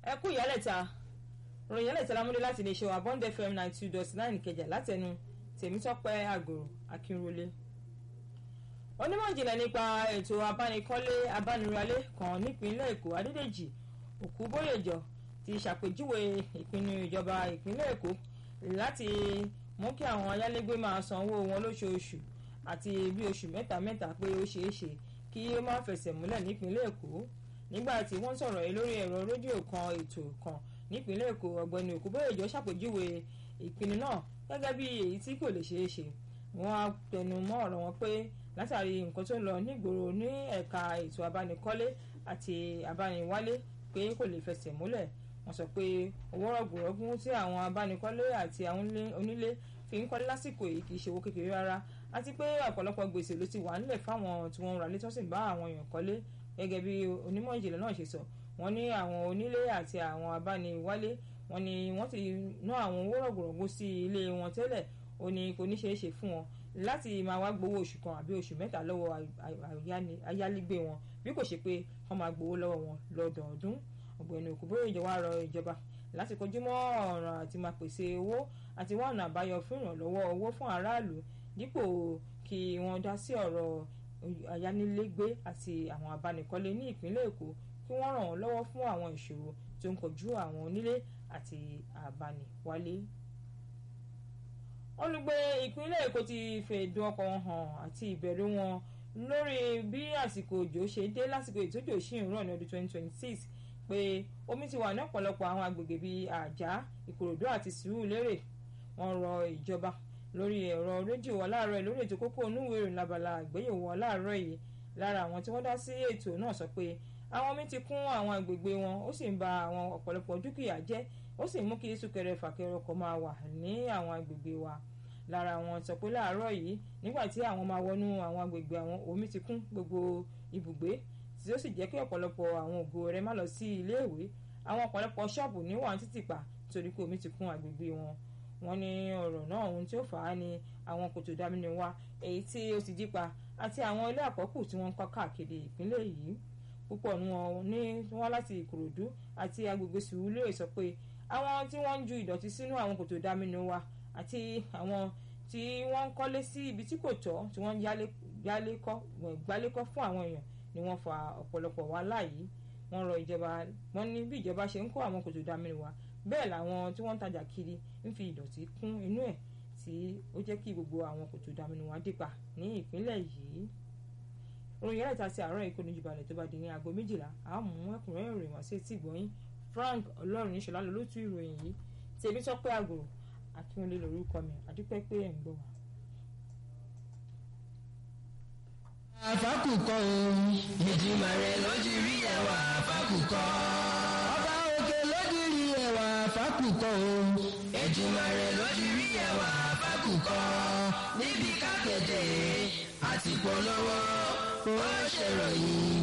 ẹ kú ìyálẹ̀ta ròyìn ìyálẹ̀ta lámúdé láti lè ṣe Bond FM ninety two dot nine Ìkẹjà látẹnu Tèmítọ́pẹ́ Àgòrò Akínrólé onímọ̀ ìjìnlẹ̀ nípa ètò abánikọ́lé abániralé kan nípínlẹ̀ Èkó Adédèjì Òkúbóyèjọ ti ṣàpèjúwe ìpinnu ìjọba ìpínlẹ̀ Èkó láti mú kí àwọn ayálégbé máa san owó wọn lóṣooṣù àti bí oṣù mẹ́ta mẹ́ta pé ó ṣeé ṣe kí ó má fẹsẹ̀ múlẹ̀ nípínlẹ̀ Èkó nígbà tí wọ́n sọ̀rọ̀ yìí lórí ẹ̀rọ rédíò kan ètò kan nípínlẹ̀ Èkó ọ̀gbẹ́ni Òkúbóyèjọ ṣàpèjúwe ìpinnu náà gẹ́gẹ́ bí èyí tí kò lè ṣeé ṣe wọ́n á tẹnu mọ́ ọ̀rọ̀ wọn pé látàrí nǹkan tó ń lọ nígboro ní ẹ̀ka ètò abánikọ́lé àti abániwálé pé kò lè fẹsẹ̀ múlẹ̀ wọ́n sọ pé owó rọ̀gùrọ̀gùn tí àwọn abánikọ́lé àti àwọn onílé fi ń kọ́lé lásìkò yìí kì í ṣe owó kékeré rárá àti pé ọ̀pọ̀lọpọ̀ gbèsè ló ti wà nílẹ̀ fáwọn tí wọ́n ń ra létí wọ́n sì bá àwọn èèyàn kọ́lé gẹ́gẹ́ bí onímọ̀ ìjìnlẹ̀ náà ṣe sọ wọ́n ní àwọn onílé àti àwọn abániwálé wọ́n ní wọ́n ti ná àwọn owó rọ̀gùrọ̀gùn sí ilé wọn tẹ́lẹ̀ ó ní kò ní ṣeé ṣe fún wọn láti máa wá gbowó oṣù kan àbí oṣù mẹ́ta lọ́wọ́ ayálégbé wọn bí kò ṣe pé wọ́n máa gbowó lọ́wọ́ wọn lọ́dọọdún ọ̀gbẹ́ni Òkúbóyèjọ wá rọ ìjọba láti kojú mọ́ ọ̀ràn àti máa pèsè owó àti wá ọ̀nà àbáyọ fún ìrànlọ́wọ́ owó fún aráàlú dípò kí wọ́n dá sí ọ̀rọ̀ ayánilégbé àti àwọn abánikọ́lé ní ìpínlẹ̀ Èkó kí wọ́n ràn wọ́n lọ́wọ́ fún àwọn ìṣòro tó ń kojú àwọn onílé àti abániwálé olùgbé ìpínlẹ̀ Èkó ti fẹ̀dùn ọkàn wọn hàn àti ìbẹ̀rù wọn lórí bí àsìkò òjò ṣe dé lásìkò ìtójò sí ìrọ̀ ní ọdún 2026 pé omi ti wà ní ọ̀pọ̀lọpọ̀ àwọn agbègbè bíi àjà ìkòròdú àti sùúrùlérè wọ́n rọ ìjọba lórí ẹ̀rọ rédíò aláàárọ̀ lórí ètò kókó onúwèé ìrìn labala àgbéyẹ̀wò aláàárọ̀ yìí lára àwọn tí wọ́n dá sí ètò náà sọ pé àwọn omi ti kún àwọn agbègbè wọn ó sì ń ba àwọn ọ̀pọ̀lọpọ̀ dúkìá jẹ́ ó sì mú kí súnkẹrẹ fàkẹrẹ ọkọ̀ máa wà ní àwọn agbègbè wa lára wọn sọ pé láàárọ̀ yìí nígbà tí àwọn máa wọnú àwọn agbègbè àwọn omi ti kún gbogbo ibùgbé tí ó sì jẹ́ kí ọ̀pọ̀lọpọ̀ àwọn ògo rẹ̀ má lọ sí iléèwé àwọn ọ̀pọ̀lọpọ̀ ṣọ́ọ̀bù ní wọ́n títì pa torí pé omi ti kún agbègbè wọn wọ́n ní ọ̀rọ̀ náà ohun tí ó fà á ni àwọn kòtò dámínú wa èyí tí ó ti dípa àti àwọn ilé àkọ́kù tí wọ́n ń kọ́ káàkiri ìpínlẹ̀ yìí púpọ̀ ní wọn ní wọ́n láti Ìkòròdú àti agbègbè Sùúrùlérè sọ pé àwọn tí wọ́n ń ju ìdọ̀tí sínú àwọn kòtò dámínú wa àti àwọn tí wọ́n ń kọ́lé sí ibi tí kò tọ́ tí wọ́n gbálékọ́ fún àwọn èèyàn ni wọ́n fa ọ̀pọ̀lọpọ̀ wàhálà yìí wọ́n rọ ìjọba wọ́n ní bí ìjọba ṣe ń kó àwọn kòtò dámínú wa bẹ́ẹ̀ làwọn tí wọ́n ń tajà kiri ń fi ìdọ̀tí kún inú ẹ̀ tí ó jẹ́ kí gbogbo àwọn kòtò dámínú wa dípa ní ìpínlẹ̀ yìí orin yàrá ìta sí àárọ̀ ikú níjú balẹ̀ tó bá di ní aago méjìlá a mú ẹ̀kúnrẹ́rẹ́ ìròyìn wá sí etí ìgbọ̀nyín Frank Ọlọ́run ìṣọ̀lá lólótú ìròyìn yìí tèmi Tọ́pẹ́ Àgòrò Akínwọlé lórúkọ mi àdúpẹ́ pé ẹ̀ ń gbọ́ wa. àfákùkọ o. ìjìmọ̀ rẹ̀ lójú rí ẹwà àfákùkọ. ọba òkè lójú rí ẹwà àfákùkọ o. ìjìmọ̀ rẹ̀ lójú rí ẹwà àfákùkọ. níbi kápẹ́tẹ̀ àti polówó ó ṣèròyìn